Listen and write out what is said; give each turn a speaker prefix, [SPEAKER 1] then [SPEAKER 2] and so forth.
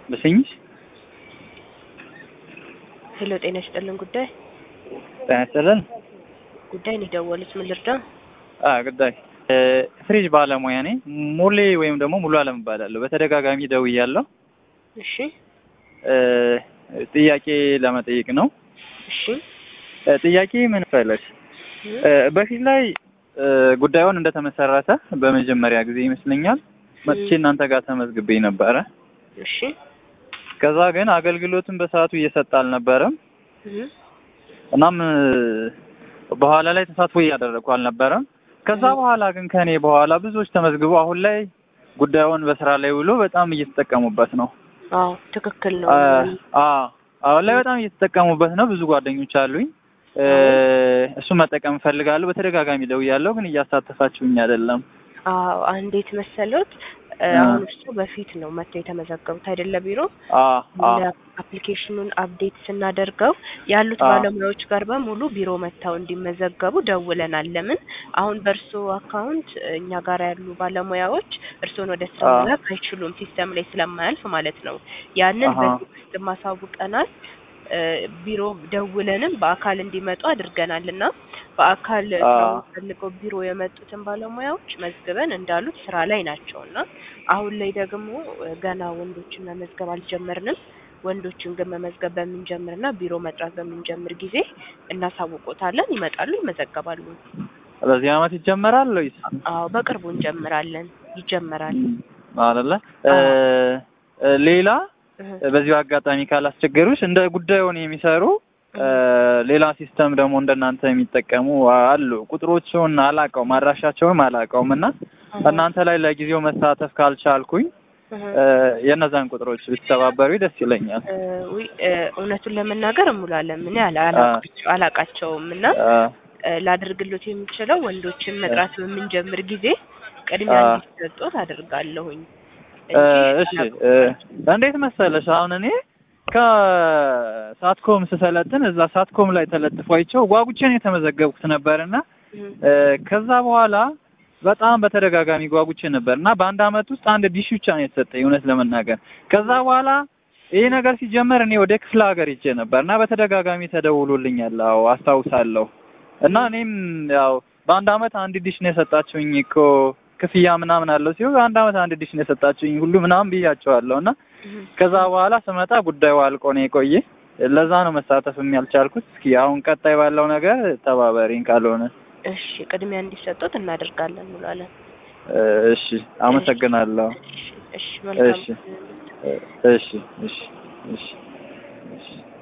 [SPEAKER 1] ልስኝሽ?
[SPEAKER 2] ሄሎ ጤና ይስጥልን ጉዳይ
[SPEAKER 1] ጤና ይስጥልን።
[SPEAKER 2] ጉዳይ ነው የደወሉት ምን ልርዳ
[SPEAKER 1] አ ጉዳይ ፍሪጅ ባለሙያ ነኝ። ሙሌ ወይም ደግሞ ሙሉ አለም እባላለሁ። በተደጋጋሚ ደውያለሁ።
[SPEAKER 2] እሺ
[SPEAKER 1] ጥያቄ ለመጠየቅ ነው።
[SPEAKER 2] እሺ
[SPEAKER 1] ጥያቄ ምን ፈለግ በፊት ላይ ጉዳዩን እንደተመሰረተ በመጀመሪያ ጊዜ ይመስለኛል መጥቼ እናንተ ጋር ተመዝግቤ ነበረ።
[SPEAKER 2] እሺ
[SPEAKER 1] ከዛ ግን አገልግሎትን በሰዓቱ እየሰጠ አልነበረም።
[SPEAKER 2] እህ
[SPEAKER 1] እናም በኋላ ላይ ተሳትፎ እያደረግኩ አልነበረም። ከዛ በኋላ ግን ከኔ በኋላ ብዙዎች ተመዝግበው አሁን ላይ ጉዳዩን በስራ ላይ ውሎ በጣም እየተጠቀሙበት ነው።
[SPEAKER 2] አዎ ትክክል ነው
[SPEAKER 1] አ አሁን ላይ በጣም እየተጠቀሙበት ነው። ብዙ ጓደኞች አሉኝ። እሱ መጠቀም እፈልጋለሁ። በተደጋጋሚ ደውያለሁ፣ ግን እያሳተፋችሁኝ አይደለም።
[SPEAKER 2] አዎ እንዴት መሰሎት አሁን እሱ በፊት ነው መጥተው የተመዘገቡት አይደለ ቢሮ
[SPEAKER 1] አ አ
[SPEAKER 2] አፕሊኬሽኑን አፕዴት ስናደርገው ያሉት
[SPEAKER 1] አዎ።
[SPEAKER 2] ባለሙያዎች ጋር በሙሉ ቢሮ መጥተው እንዲመዘገቡ ደውለናል። ለምን አሁን በእርሶ አካውንት እኛ ጋር ያሉ ባለሙያዎች እርስዎን ወደ ስራ
[SPEAKER 1] አዎ።
[SPEAKER 2] መላክ አይችሉም፣ ሲስተም ላይ ስለማያልፍ ማለት ነው። ያንን
[SPEAKER 1] አሃ።
[SPEAKER 2] በዚህ ውስጥ ማሳውቀናል። እ ቢሮ ደውለንም በአካል እንዲመጡ አድርገናል እና በአካል
[SPEAKER 1] አዎ።
[SPEAKER 2] ስራውን ፈልገው ቢሮ የመጡትን ባለሙያዎች መዝግበን እንዳሉት ስራ ላይ ናቸው እና አሁን ላይ ደግሞ ገና ወንዶችን መመዝገብ አልጀመርንም። ወንዶችን ግን መመዝገብ በምንጀምርና ቢሮ መጥራት በምንጀምር ጊዜ እናሳውቆታለን። ይመጣሉ፣ ይመዘገባሉ።
[SPEAKER 1] በዚህ አመት ይጀመራል ወይስ
[SPEAKER 2] አዎ በቅርቡ እንጀምራለን። ይጀመራል።
[SPEAKER 1] አይደለ? እ ሌላ
[SPEAKER 2] እህ
[SPEAKER 1] በዚሁ አጋጣሚ ካላስቸገሩሽ እንደ ጉዳዩን የሚሰሩ እ ሌላ ሲስተም ደግሞ እንደናንተ የሚጠቀሙ አሉ። ቁጥሮቹን አላውቀውም፣ አድራሻቸውም አላውቀውም እና እናንተ ላይ ለጊዜው መሳተፍ ካልቻልኩኝ
[SPEAKER 2] እህ
[SPEAKER 1] እ የእነዛን ቁጥሮች ብትተባበሩ ደስ ይለኛል።
[SPEAKER 2] እ ውይ እ እውነቱን ለመናገር እሙላለን ምን ያህል አላቃቸው አላቃቸውም እና
[SPEAKER 1] እ
[SPEAKER 2] እ ላደርግሎት የምችለው ወንዶችን መጥራት በምንጀምር ጊዜ ቅድሚያ
[SPEAKER 1] አ-
[SPEAKER 2] እንዲሰጡት አደርጋለሁኝ
[SPEAKER 1] እ
[SPEAKER 2] እንጂ
[SPEAKER 1] እሺ እ እንዴት መሰለሽ አሁን እኔ ከሳትኮም ስሰለጥን እዛ ሳትኮም ላይ ተለጥፎ አይቼው ጓጉቼ ነው የተመዘገብኩት ነበርና
[SPEAKER 2] እህ
[SPEAKER 1] እ ከዛ በኋላ በጣም በተደጋጋሚ ጓጉቼ ነበር እና በአንድ አመት ውስጥ አንድ ዲሽ ብቻ ነው የተሰጠኝ እውነት ለመናገር። ከዛ በኋላ ይሄ ነገር ሲጀመር እኔ ወደ ክፍለ ሀገር ሄጄ ነበር እና በተደጋጋሚ ተደውሎልኛል። አዎ አስታውሳለሁ። እና እኔም ያው በአንድ አመት አንድ ዲሽ ነው የሰጣችሁኝ እኮ ክፍያ ምናምን አለው ሲሆን በአንድ አመት አንድ ዲሽ ነው የሰጣችሁኝ ሁሉ ምናምን ብያቸዋለሁ እና
[SPEAKER 2] እህ
[SPEAKER 1] ከዛ በኋላ ስመጣ ጉዳዩ አልቆ ነው የቆየ። ለዛ ነው መሳተፍም ያልቻልኩት። እስኪ አሁን ቀጣይ ባለው ነገር ተባበሪኝ ካልሆነ
[SPEAKER 2] እሺ ቅድሚያ እንዲሰጡት እናደርጋለን እንላለን።
[SPEAKER 1] እ እሺ አመሰግናለሁ።
[SPEAKER 2] እሺ እሺ መልካም
[SPEAKER 1] እሺ እሺ እሺ እሺ እሺ